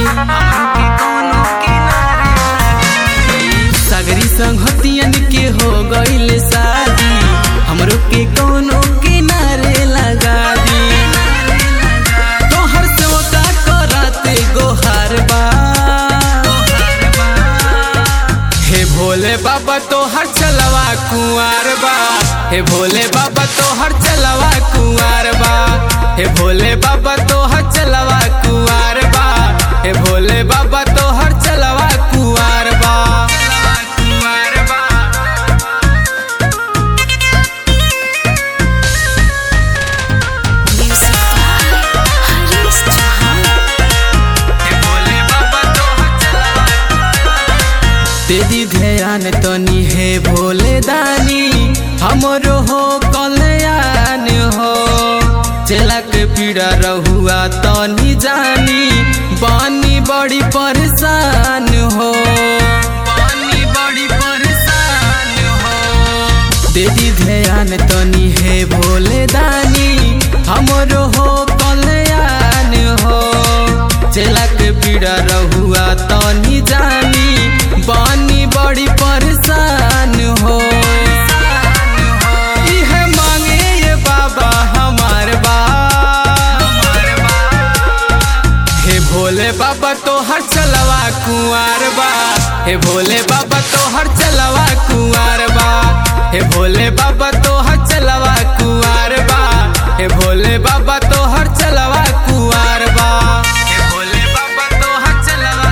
हमरो के कोनो किनारे लागी सगरी संगतियन के हो गइल शादी हमरो के कोनो किनारे लगा दी तोहर से ओका करते गोहार बा हे भोले बाबा तोहर चलवा कुंवार बा हे भोले बाबा तोहर चलवा कुंवार बा हे भोले बाबा तोहर चलवा कुंवार बा हे भोले बाबा तोहर चलवा कुंवार बा कुंवार बा Music by Haris Chauhan. हे भोले बाबा तोहर चलवा तेरी ध्यान तनी हे भोले दानी हमरो हो कल्याण हो चला के पीड़ा रहुआ तनी जानी बानी बड़ी परेशान हो बानी बड़ी परेशान हो तेरी ध्यान तनी हे भोले दानी हमरो हो कल्याण हो चला के पीड़ा रहुआ तनी जानी बानी बड़ी परेशान हो इहे मांगे ये बाबा हमार बा हे भोले बाबा तोहर चलवा कुंवार बा हे भोले बाबा तोहर चलवा कुंवार बा हे भोले बाबा तोहर चलवा कुंवार बा हे भोले बाबा तोहर चलवा कुंवार बा हे भोले बाबा तोहर चलवा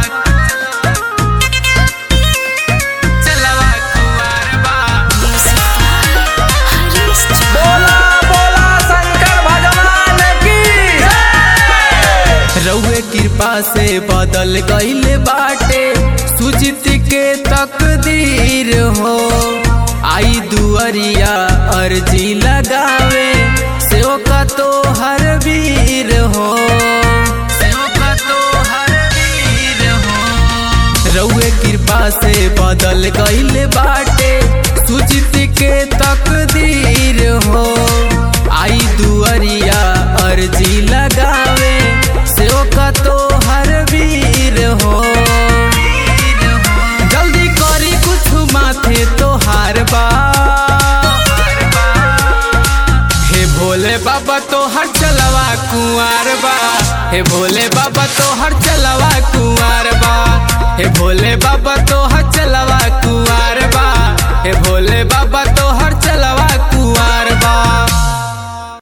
चलवा कुंवार बा Music by Haris Chauhan. बोला बोला शंकर भगवान की रउए कृपा से बदल गईल बाटे सुजित के तकदीर हो आई दुअरिया अर्जी लगावे से का तो हर वीर हो सेओ का तो हर वीर हो रउए कृपा से बदल गईल बाटे सुजित के तकदीर हो आई दुअरिया अर्जी लगावे से का तो हर वीर हो जल्दी करी कुछ माथे तो हार बा हे भोले बाबा तो हर चलवा कुंवार बा हे भोले बाबा तो हर चलवा कुंवार बा हे भोले बाबा तो